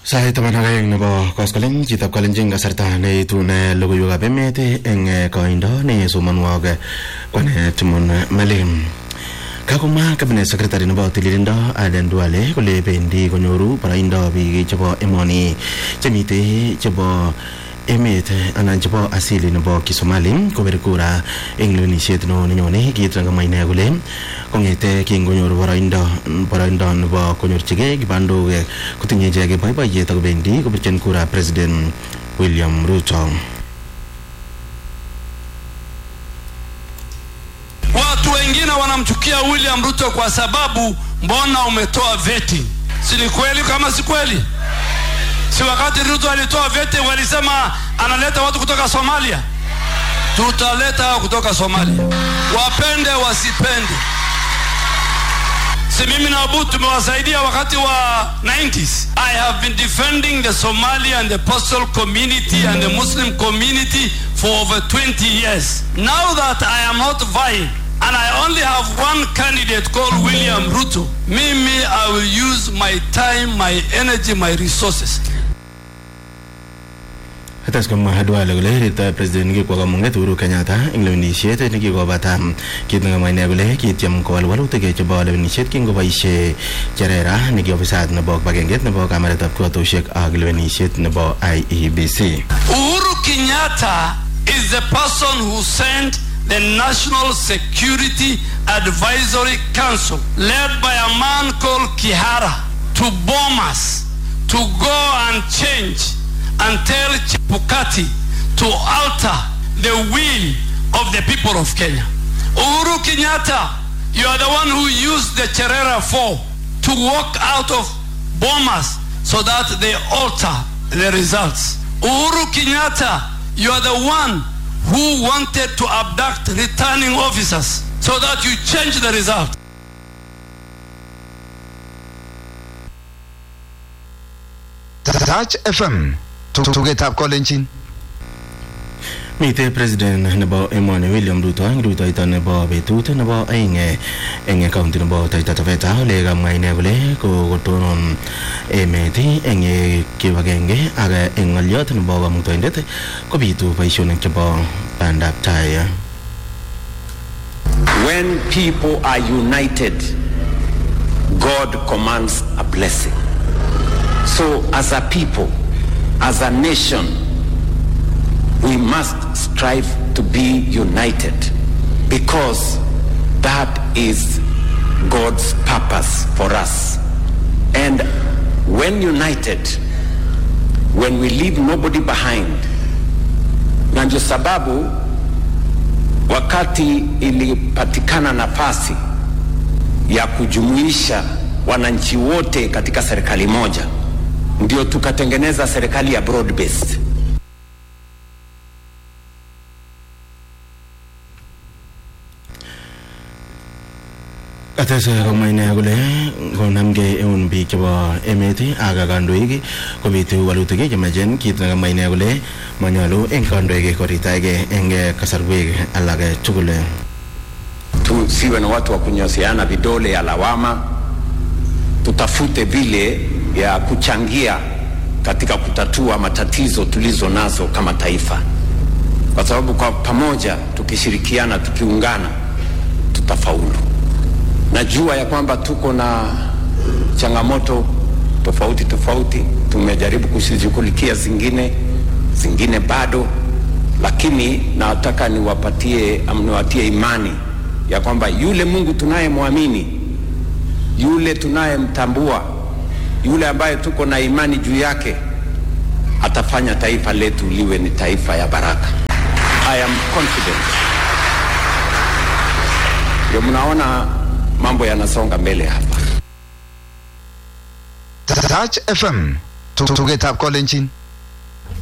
Sait taman ak aeng nebo koskolen chitab kalenjin kasarta neitune logoiwekab emet eng koindo nesomonwok kwane Timon Malim. Kakomwa cabinet secretary nebo tililindo Aden Duale kole bendi konyoru boroindo biik chebo emoni chemitei chebo emet anan chebo asili nebo Kisomali kobir kura eng lewenisiet neo nenyone kiit nekamwa ine kole kongete kingonyor boroindo boroindo nebo konyorchigei kibandok kotinye icheket boiboiyet akobendi kobirchin kura president William Ruto. Watu wengine wanamchukia William Ruto kwa sababu mbona umetoa veti? Si ni kweli kama si kweli? Si wakati Ruto alitoa veti walisema analeta watu kutoka Somalia? Tutaleta kutoka Somalia, wapende wasipende. Si mimi na Abu tumewasaidia wakati wa 90s. I have been defending the Somali and the Pastel community and the Muslim community for over 20 years. Now that I am not vying and I only have one candidate called William Ruto, mimi I will use my time, my energy, my resources Kates komwa Duale kole rirtoi president kikwo kamung'et Uhuru Kenyatta eng lewenisiet nekikobata kit nekamwa ine kole kityem kowal walutik chebo lewenisiet kingoboisie cherera neki ofisat nebo kibagengeit nebo kamaretab kiwatosiek ak lewenisiet nebo IEBC. Uhuru Kenyatta is the person who sent the National Security Advisory Council, led by a man called Kihara, to bomb us, to go and change and tell Chebukati to alter the will of the people of Kenya. Uhuru Kenyatta, you are the one who used the Cherera 4 to walk out of bombers so that they alter the results. Uhuru Kenyatta, you are the one who wanted to abduct returning officers so that you change the result. Touch FM tugetab kolenjin Mitei president nebo emoni William Ruto eng rutoito nebo betut nebo aeng eng county nebo Taita Taveta ole kamwa ine kole kokotonon emet eng kibagenge ak eng ng'olyot nebo kamuktoindet kobitu boisionik chebo bandab tai. When people are united, God commands a blessing. So as a people, as a nation, we must strive to be united because that is God's purpose for us. And when united, when we leave nobody behind, na ndio sababu wakati ilipatikana nafasi ya kujumuisha wananchi wote katika serikali moja, ndio tukatengeneza serikali ya broad based. Katese komwa ine kole konamgei eun biik chebo emet ak kandoik kobitu walutik chemachen kit nekamwa ine kole manyalu eng kandoik koritaige eng kasarwek alak tugul. Tusiwe na watu wa kunyosiana vidole ya lawama, tutafute vile ya kuchangia katika kutatua matatizo tulizo nazo kama taifa, kwa sababu kwa pamoja tukishirikiana, tukiungana, tutafaulu. Najua ya kwamba tuko na changamoto tofauti tofauti, tumejaribu kushughulikia zingine, zingine bado, lakini nataka niwapatie niwatie imani ya kwamba yule Mungu tunayemwamini, yule tunayemtambua, yule ambaye tuko na imani juu yake atafanya taifa letu liwe ni taifa ya baraka. I am confident. Ndio mnaona mambo yanasonga mbele hapa. Touch FM tugetab kolenjin